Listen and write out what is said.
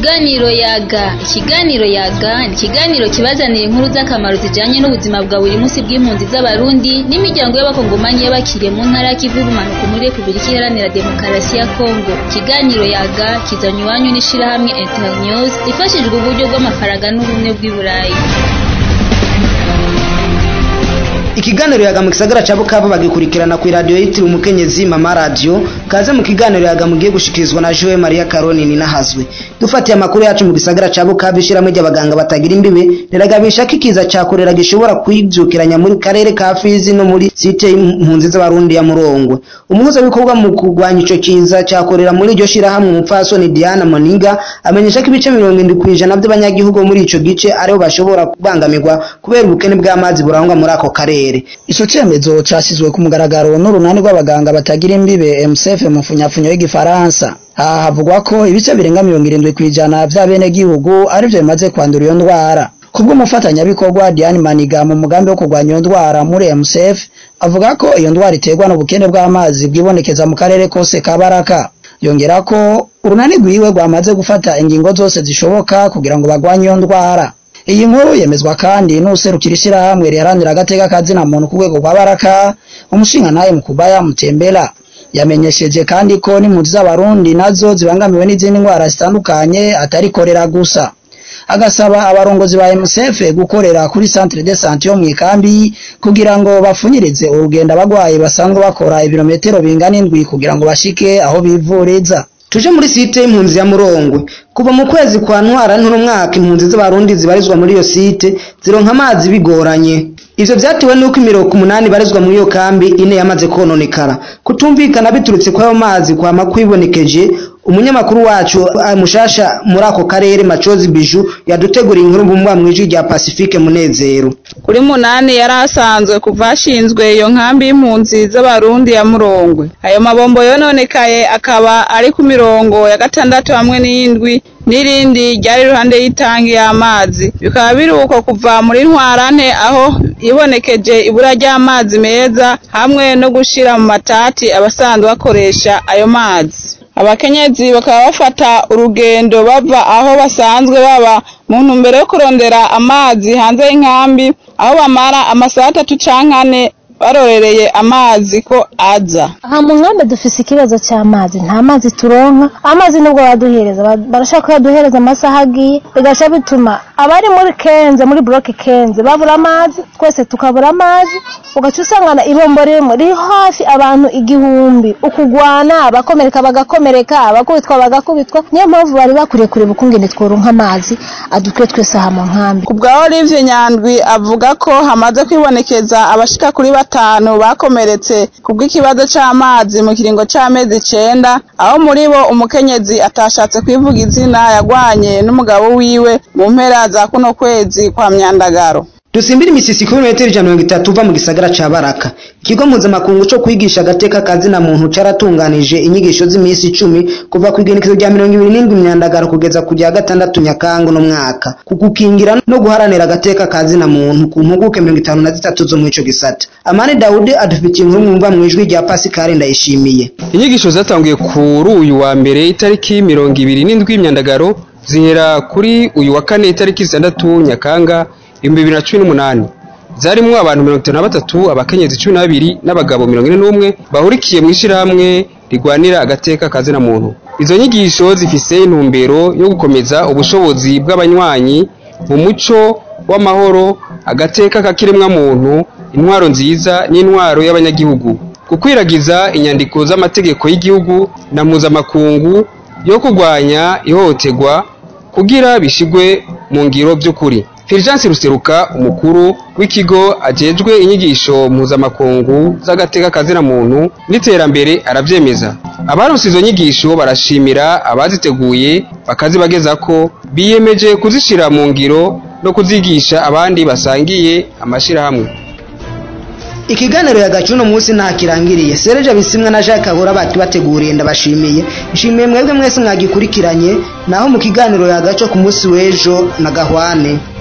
Ikiganiro yaga ikiganiro yaga ni ikiganiro kibazanira inkuru z'akamaro zijanye n'ubuzima bwa buri munsi bw'impunzi z'abarundi n'imiryango y'abakongomanyi y'abakiriye mu ntara y'ikivu y'ubumanuko muri Repubulika Iharanira Demokarasi ya Kongo ikiganiro yaga kizanywe iwanyu n'ishirahamwe Internews ifashijwe uburyo bw'amafaranga n'ubumwe bw'i Burayi ikiganiro yaga mu gisagara ca Bukavu bagikurikirana ku radio yitiriwe umukenyezi mama radio kaze mu kiganiro yaga mugiye gushikirizwa na Joe Maria Caroni ninahazwe dufatiye amakuru yacu mu gisagara ca Bukavu ishiramwe ry'abaganga batagira imbibe riragabisha ko ikiza ca korera gishobora kwivyukiranya muri karere ka Fizi no muri site impunzi z'abarundi ya Murongwe umuhuza w'ibikorwa mu kurwanya ico kiza ca korera muri iryo shirahamwe umupfasoni Diana Moninga amenyesha ko ibice 70% by'abanyagihugu muri ico gice ariho bashobora kubangamirwa kubera ubukene bw'amazi burangwa muri ako karere ico cemezo casizwe ku mugaragaro n'urunani rw'abaganga batagira imbibe MSF mu mfunyafunyo y'igifaransa aha havugwa ko ibice birenga mirongo irindwi kw'ijana vya bene gihugu arivyo bimaze kwandura iyo ndwara kubw'umufatanyabikorwa Diane Maniga mu mugambi wo kurwanya iyo ndwara muri MSF avuga ko iyo ndwara iterwa n'ubukene bw'amazi bwibonekeza mu karere kose ka Baraka yongera ko urunani rwiwe rwamaze gufata ingingo zose zishoboka kugira ngo bagwanye iyo ndwara iyi nkuru yemezwa kandi n'userukira ishirahamwe riharanira agateka kazina muntu ku rwego rwa Baraka umushingantahe Mukubaya Mutembera yamenyesheje kandi ko n'impunzi z'abarundi nazo zibangamiwe n'izindi ndwara zitandukanye atari korera gusa agasaba abarongozi ba MSF gukorera kuri centre de santé yo mu ikambi kugira ngo bafunyirize urugendo abagwayi basanzwe bakora ibirometero bingana indwi kugira ngo bashike aho bivuriza tuje muri site y'impunzi ya Murongwe kuva mu kwezi kwa ntwara ntuno mwaka impunzi z'abarundi zibarizwa muri iyo site zironka amazi bigoranye ivyo vyatewe nuko imiroko umunani barizwa muri iyo kambi ine yamaze kononekara kutumvikana biturutse kwayo mazi kwama kwibonekeje umunyamakuru wacu mushasha muri ako karere macozi biju yaduteguriye inkuru mbumba mwijwi rya Pacifique Munezero kuri munani yari asanzwe kuva hashinzwe iyo nkambi y'impunzi z'abarundi ya Murongwe ayo mabombo yononekaye akaba ari ku mirongo ya gatandatu hamwe n'indwi n'irindi ryari iruhande y'itangi y'amazi bikaba biri uko kuva muri ntwarante aho ibonekeje ibura ry'amazi meza hamwe no gushira mu matati abasanzwe bakoresha ayo mazi abakenyezi bakaba bafata urugendo bava aho basanzwe baba mu ntumbero yo kurondera amazi hanze y'inkambi aho bamara amasaha atatu canke ane barorereye amazi ko aza aha mu nkambi dufise ikibazo cy'amazi nta mazi turonka amazi nubwo baduhereza barashaka kuyaduhereza amasaha agiye bigaca bituma abari muri kenze muri bloke kenze babura amazi twese tukabura amazi ugaca usangana ibombo rimwe riri hafi abantu igihumbi ukugwana abakomereka bagakomereka abakubitwa bagakubitwa niyo mpamvu bari bakuriye kureba ukungene tworonka amazi adukwiye twese aha mu nkambi ku bwa Olivier Nyandwi avuga ko hamaze kwibonekeza abashika kuri batanu bakomeretse kubw'ikibazo c'amazi mu kiringo c'amezi icenda aho muri bo umukenyezi atashatse kwivuga izina yagwanye n'umugabo wiwe mu mpera za kuno kwezi kwa myandagaro dusimbira imisisi kuri metero ijana mirongo itatu uva mu gisagara ca baraka ikigo mpuzamakungu co kwigisha agateka kazina muntu caratunganije inyigisho z'iminsi icumi kuva ku igenekezo rya mirongo ibiri n'indwi myandagaro kugeza ku rya gatandatu nyakangu no mwaka ku gukingira no guharanira agateka kazina muntu ku mpuguke mirongo itanu na zitatu zo mu ico gisata amani dawudi adufitiye inkuru mwumva mw'ijwi rya pasikari ndayishimiye inyigisho zatanguye kuri uyu wa mbere itariki mirongo ibiri n'indwi myandagaro zihera kuri uyu wa kane itariki zitandatu nyakanga ibihumbi bibiri na cumi n'umunani zarimwo abantu mirongo itanu na batatu abakenyezi cumi n'abiri n'abagabo mirongo ine n'umwe bahurikiye mu ishirahamwe rigwanira agateka kazina muntu izo nyigisho zifise intumbero yo gukomeza ubushobozi bw'abanywanyi mu muco w'amahoro agateka kakiremwa muntu intwaro nziza n'intwaro y'abanyagihugu gukwiragiza inyandiko z'amategeko y'igihugu na mpuzamakungu yo kurwanya ihohoterwa kugira bishigwe mu ngiro by'ukuri Fulgence Ruseruka umukuru w'ikigo ajejwe inyigisho mpuzamakungu z'agateka kazina muntu n'iterambere aravyemeza abaronse izo nyigisho barashimira abaziteguye bakazibageza ko biyemeje kuzishira mu ngiro no kuzigisha abandi basangiye amashirahamwe ikiganiro yagacu uno munsi ntakirangiriye sereje bisimwa na jacques ahora bakibateguriye ndabashimiye nshimiye mwebwe mwese mwagikurikiranye naho mu kiganiro yagaco ku munsi w'ejo na gahwane